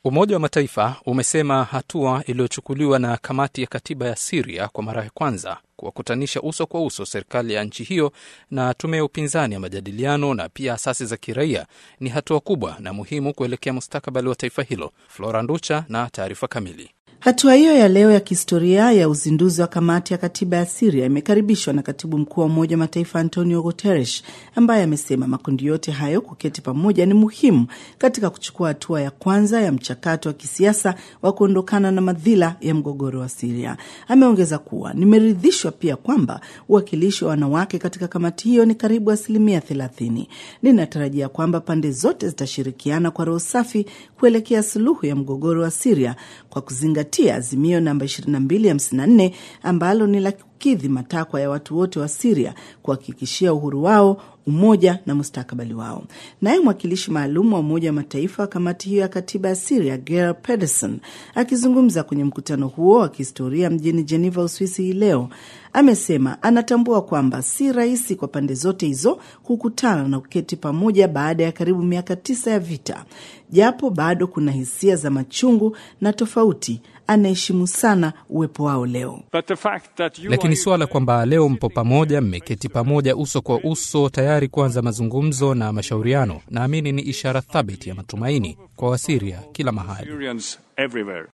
Umoja wa Mataifa umesema hatua iliyochukuliwa na kamati ya katiba ya Siria kwa mara ya kwanza kuwakutanisha uso kwa uso serikali ya nchi hiyo na tume ya upinzani ya majadiliano na pia asasi za kiraia ni hatua kubwa na muhimu kuelekea mustakabali wa taifa hilo. Flora Nducha na taarifa kamili. Hatua hiyo ya leo ya kihistoria ya uzinduzi wa kamati ya katiba ya Siria imekaribishwa na katibu mkuu wa Umoja wa Mataifa Antonio Guterres, ambaye amesema makundi yote hayo kuketi pamoja ni muhimu katika kuchukua hatua ya kwanza ya mchakato wa kisiasa wa kuondokana na madhila ya mgogoro wa Siria. Ameongeza kuwa nimeridhishwa pia kwamba uwakilishi wa wanawake katika kamati hiyo ni karibu asilimia thelathini. Ninatarajia kwamba pande zote zitashirikiana kwa roho safi kuelekea suluhu ya mgogoro wa Siria kwa kuzingatia azimio namba 2254 ambalo ni la kukidhi matakwa ya watu wote wa Siria, kuhakikishia uhuru wao, umoja na mustakabali wao. Naye mwakilishi maalum wa Umoja wa Mataifa wa kamati hiyo ya katiba ya Siria, Geir Pedersen, akizungumza kwenye mkutano huo wa kihistoria mjini Jeneva, Uswisi hii leo, amesema anatambua kwamba si rahisi kwa pande zote hizo kukutana na kuketi pamoja baada ya karibu miaka tisa ya vita, japo bado kuna hisia za machungu na tofauti. Anaheshimu sana uwepo wao leo, lakini suala kwamba leo mpo pamoja, mmeketi pamoja uso kwa uso, tayari kuanza mazungumzo na mashauriano, naamini ni ishara thabiti ya matumaini kwa Wasiria kila mahali.